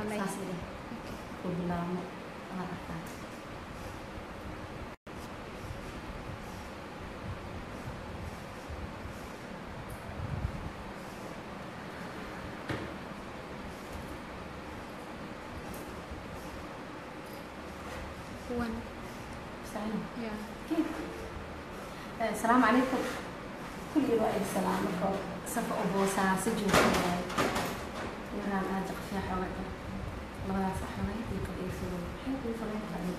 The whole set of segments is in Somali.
online saas idin ku bilaabno waa arkaa one Saan. yeah السلام عليكم كل رأي السلام عليكم صفا أبوسا سجن كلاي يران أجق فيها حوالي الله صحنا يقول يسوي حيث يفضل يفضل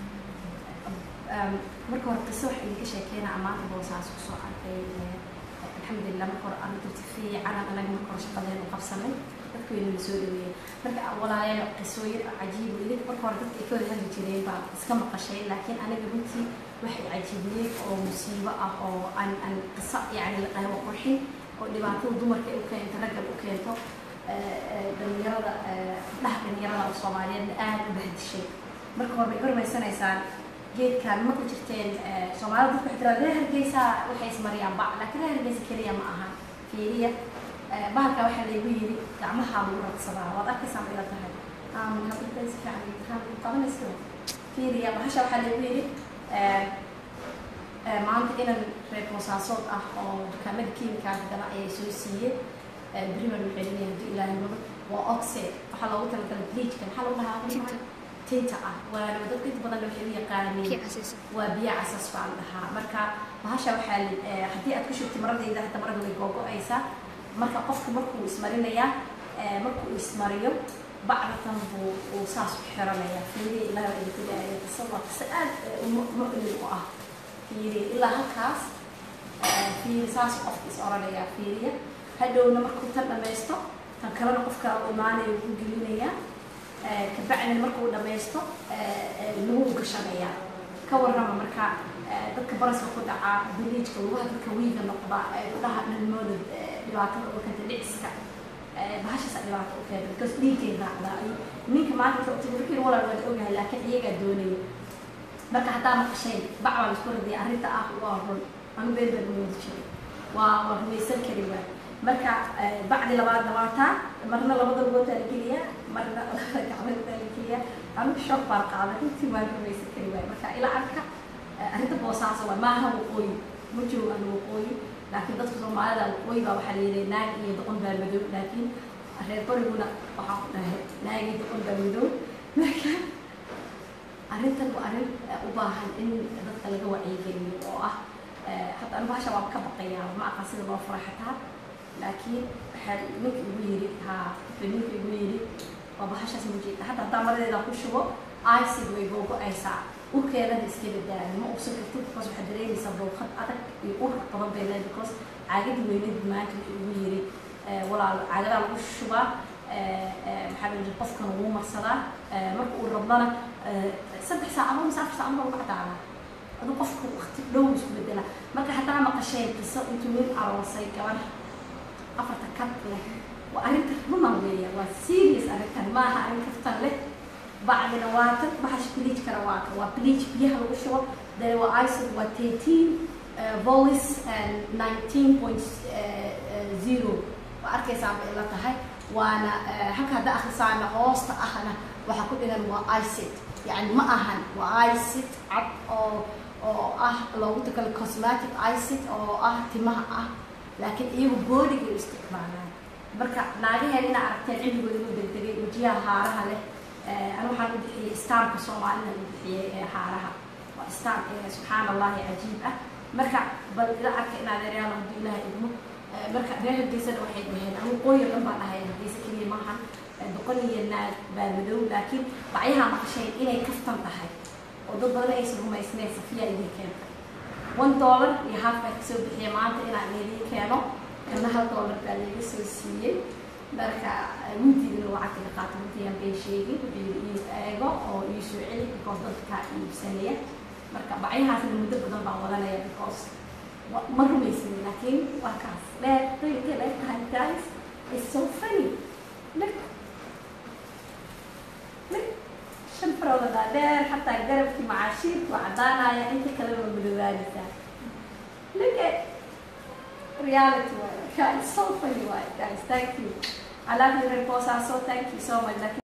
marka hore qiso waxa idinka sheekeena amaanta boosaas ku soo arkay alxamdulilah marka hore aan dadka fiican aan anaga marka hore shaqadeena u qabsanay dadka wayna soo dhaweeyey marka walaayaal qisooyin cajiib idinka marka hore dadka ay ka wada hadli jireen baa iska maqashay laakiin aniga runtii waxay cajiibiyey oo musiibo ah oo aan aan qiso yacni la qahwo qurxin oo dhibaatada dumarka ay u keento raggan u keento dhalinyarada dhaha dhalinyarada oo soomaaliyeedna aada u bahdishay marka hore bay hormaysanaysaan geedkan ma ku jirteen soomaalida dadku waxay tiraa reer hargeysa waxay ismariyaan bac laakiin reer hargeysa keliya ma aha fiiriya bahalka waxaa laygu yiri gacmaha lagu radsadaa waad arkaysaa ma ila tahay aamin hadda si fiican imtixaan ku qabanaysa fiiriya bahasha waxaa laygu yiri maanta inan reer boosaasood ah oo dukaamada kiimikaanka gada ayay soo siiyeen beriman waxay leeyahay haddii ilaahay wado waa oxide waxaa loogu talagalay bleachka maxaa lagu dhahaa Tinta. tinta ah waana dadka inta badan waxay u yaqaaniin kii casiisa waa biyo casas baan dhahaa marka bahasha waxaa li- eh, haddii aad ku shubtay maradayda hata marada way googo-aysaa marka qofka markuu ismarinayaa eh, markuu ismariyo bacdatan buu uu saas u xiranayaa fiiriya ilaa waa idinku dhaaya qiso waa qiso aad eh, mu- mu'min u ah fiiriya ilaa halkaas eh, fiiri saas qofka is oranayaa fiiriya hadhowna markuu tan dhammaysto tan kalena qofka u imaanaya wuu gelinayaa Eh, kabacdina markuu dhammaysto eh, eh, lagu gashanayaa ka warrama marka eh, dadka baraska ku dhaca biliijka lugaha dadka wiiga noqda ee dhaha dhalmooda eh, dhibaatada u keenta dhiciska eh, bahashaasa dhibaato u keenta because dhiiggay raacdaa Ay- ninka maanta wuxuu wuxuu walaal waan ogahay laakiin iyagaa doonaya marka hataa maqashayn bac baa laisku radiyay arrinta ah waa run anu been baan umoodi jiray waa waa rumaysan kari waay marka eh, bacdi labaad labaataa marna labada lugootaa la geliyaa marna labada gacmoodtaa la geliyaa anigu shock baan qaaday runtii waan rumaysan kari waay marka ilaa arka eh, arrinta boosaasa waa maaha waqooyi ma joogo aan waqooyi laakiin dadka soomaalida waqooyi baa waxaa la yidhi naag iyo doqon baa madow laakiin reer bariguna waxaa ku dhahay naag iyo doqon baa madow marka arrintan waa arrin eh, u baahan in dadka laga wacyigeliyo oo ah eh, hadda anigu bahasha waan ka baqayaa ma aqaan sida loo fura xataa laakiin waxaa ninka igu yiri haa wuxuu ninka igu yiri waa bahashaas mujeeda hadda haddaa maradeeda ku shubo icid way googo-aysaa urkeedana iska badaayo ma ubsan kartid because waxaad dareemaysaa bowqad adag iyo ur badan bay leedahay because caagadi weynad maanta wuxuu igu yiri eh, walaal caagadaa lagu shubaa eh, eh, maxaa la yidhi qofkan wuu marsadaa eh, marka uu rabdana eh, saddex saacadood mise afar saacadood baa lagu cadaadaa aduu qofka waqti dhow isku bedela marka hataa maqasheen qiso intuu nin aroosay gabar afarta kad leh waa arrinta runan weeya waa serious arrintan maaha arrin kaftan leh bacdina waa tan baxash bleach kara waa ka waa bleach biyaha lagu shubo dee waa icid waa thirteen volis and nineteen point zero waa arkaysaa bay la tahay waana eh, halka hadda akhrisaana hoosta ahna waxaa ku dhigan waa icid yani ma ahan waa icid cad oo oo ah loogu takala cosmetic icid oo ah timaha ah laakiin iyagu boodiga u isticmaalaan marka naagaheen inaa aragteen cilmigooda u degdegay wejiyaha haaraha leh Eh, anu waxaan u bixiyey staarka soomaalina u bixiyey ee haaraha waa staar ee subxaan allahi cajiib ah marka bal ila arka in adeeryaal hadduu ilaahay idmo Eh, marka reer hargeysana waxay dhaheen anu qooyo dhan baan dhahay hargeysa keliya maahan Eh, boqol iyo naag baa madow laakiin bacyaha maqashayn inay kaftan tahay oo dad badan aysan rumaysnayn safiya idin keenta one dollar iyo half baa kasoo bixiya maanta inaan idin keeno kana hal dollar baa laga soo siiyey marka wintiidina lacagta ka qaata wintiyaan bay sheegin wuxuu ii eego oo ii soo celi because dadkaa iibsanaya marka bacyahaasna muddo badan baan wadanaya because wa- ma rumaysan laakiin waa kaas dheer intay dheer tahay guys it's so funny look look shan farood dheer xataa garabkii macaashiirku waa caddaanaya inta kalena waa madoobaanaysaa look at reality waaye. It's so funny, waaye, guys. Thank you. I love you, Reposa. So thank you so much. Like,